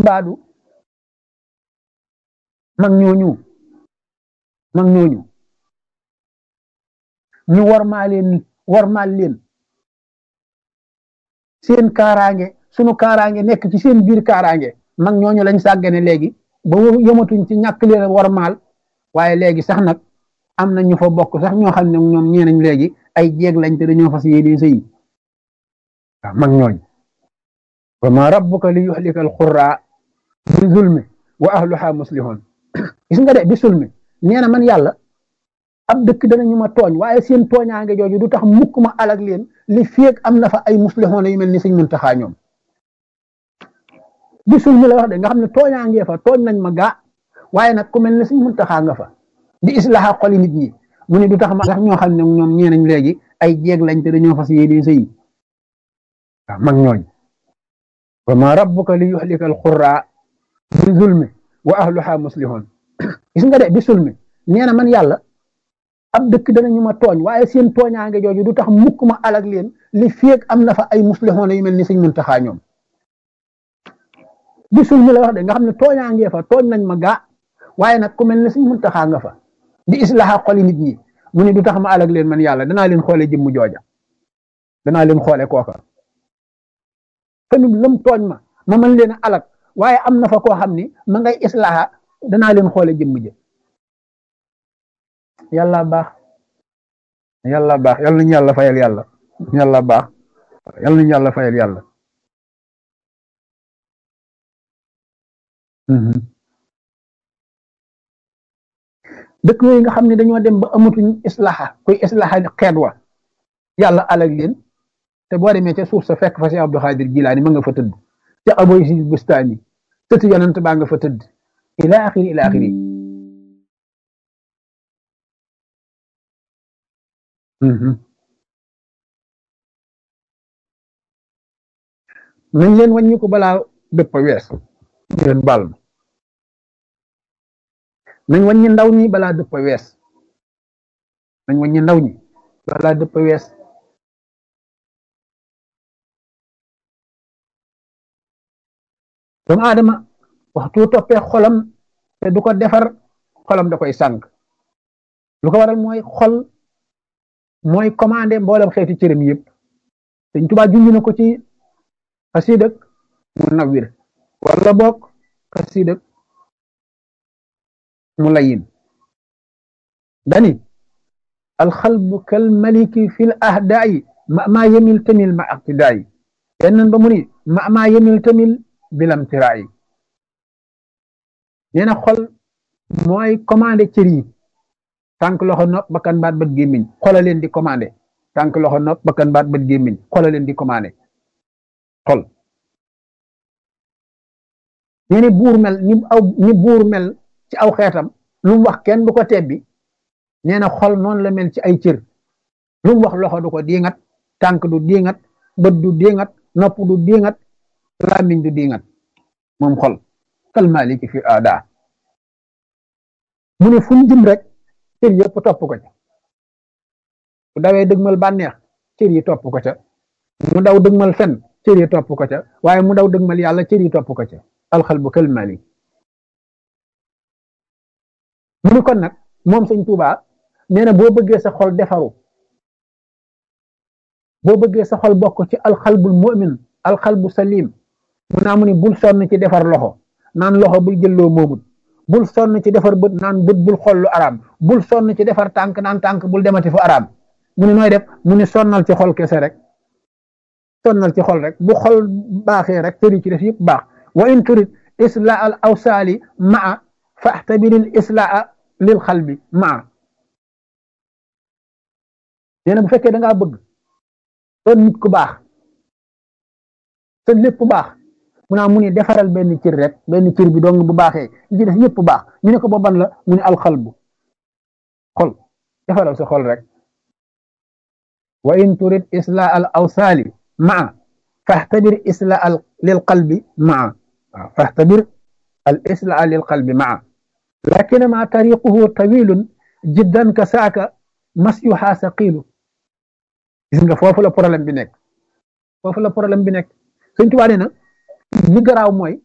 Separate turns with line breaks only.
ibaadu mag ñooñu mag ñooñu ñu warmaa leen warmaal leen seen kaaraange sunu kaaraange nekk ci seen biir kaaraange mag ñooñu lañ sàggane léegi ba yëmatuñ ci ñàkk leen warmaal waaye léegi sax nag am na ñu fa bokk sax ñoo xam ne ñoom ñeenañ léegi ay jéeg lañ te dañoo fas yéene sëy waaw mag ñooñ wa ma rabbuka li yuhlika al qurra bi zulmi wa ahluha muslihun gis nga de bi sulmi nee na man yàlla ab dëkk danañu ma tooñ waaye seen tooñaange jooju du tax mukk ma alag leen li féeg am na fa ay muslihun yu mel ni Sëñ Muntaxa ñoom bi sulmi la wax de nga xam ne tooñaangee fa tooñ nañ ma gaa waaye nag ku mel ne Sëñ Muntaxa nga fa di islaha xoli nit ñi mu ne du tax ma sax ñoo xam ne ñoom ñeenañ léegi ay jéeg lañ te dañoo fas yéene sëy waaw mag ñooñ wa ma rabbuka li yuhlika al qurra bi zulmi wa ahluha muslihun gis nga de bi sulmi nee na man yàlla ab dëkk danañu ma tooñ waaye seen tooñaange jooju du tax mukk ma alag leen li féeg am na fa ay muslihun yu mel ni Sëñ Muntaxa ñoom bi sulmi la wax de nga xam ne tooñaangee fa tooñ nañ ma gaa waaye nag ku mel ne Sëñ Muntaxa nga fa di islaha xoli nit ñi mu ne du tax ma alag leen man yàlla danaa leen xoole jëmm jooja danaa leen xoole kooka famille lëm tooñ ma ma mën leen a alag waaye am na fa koo xam ni ma ngay islaha danaa leen xoole jëmm jë yàlla baax yàlla baax yàlla nañu yàlla fayal yàlla yàlla baax yàlla nañu yàlla fayal yàlla dëkk yooyu nga xam ne dañoo dem ba amatuñ islaha kuy islaha xeet wa yàlla alag leen te boo demee ca suuf sa fekk fa si Abdou Xaadir Jilaani ma nga fa tëdd ca aboy si bustaani tëtu yonent baa nga fa tëdd ila axiri ila axiri nañ leen wàññi ko balaa dëpp wees leen baal ma nañ wàññi ndaw ñi balaa dëpp wees nañ wàññi ndaw ñi balaa dëpp wees doomu aadama waxtu toppee xolam te du ko defar xolam da koy sànq lu ko waral mooy xol mooy commandé mboolem xeeti cërëm yëpp Sëñ Tuubaa junj na ko ci xasiidak mu nawwir wala boog xasiidak mu layin dani alxalbu kal maliki fil ahdaayi ma maa yemil tamil ma aqtidaayi yenn ba mu ni ma maa yemil tamil bilam tiraayi nee na xol mooy commandé cër yi tànk loxo nopp bakkan baat bët gémmiñ xola leen di commandé tànk loxo nopp bakkan baat bët gémmiñ xola leen di commandé xol nee ni buur mel ni aw ni buur mel ci aw xeetam lu mu wax kenn du ko tebbi nee na xol noonu la mel ci ay cër lu mu wax loxo du ko diingat tànk du diingat bët du diingat nopp du diingat làmmiñ du diingat moom xol kal maliki fi aada mu ne fu mu jëm rek cër yëpp topp ko ca bu dawee dëgmal bànneex cër yi topp ko ca mu daw dëgmal fen cër yi topp ko ca waaye mu daw dëgmal yàlla cër yi topp ko ca alxalbu kal malik mu ni kon nag moom sëñ Tuubaa nee na boo bëggee sa xol defaru boo bëggee sa xol bokk ci alxalbul mu'min alxalbu salim mu naa mu ni bul sonn ci defar loxo naan loxo bul jëlloo moomut bul sonn ci defar bët naan bët bul xool lu araam bul sonn ci defar tànk naan tànk bul demati fu araam mu ni nooy def mu ni sonnal ci xol kese rek sonnal ci xol rek bu xol baaxee rek tëri ci def yëpp baax wa in turid islaa al awsaali maa faxtabiril islaa lil xalbi maa nee na bu fekkee da ngaa bëgg doon nit ku baax te lépp baax mu naa mu ni defaral benn cër rek benn cër bi dong bu baaxee li ci def yëpp baax ñu ne ko ba ban la mu ne alxalbu xol defaral sa xol rek wa in turid islaa al awsaali maa faxtabir islaa al lil qalbi maa waaw faxtabir al islaa lil qalbi maa lakin ma tariquhu tawilun jiddan ka saaka masyuha saqilu gis nga foofu la problème bi nekk foofu la problème bi nekk Sëñ Tuubaa nee na li garaaw mooy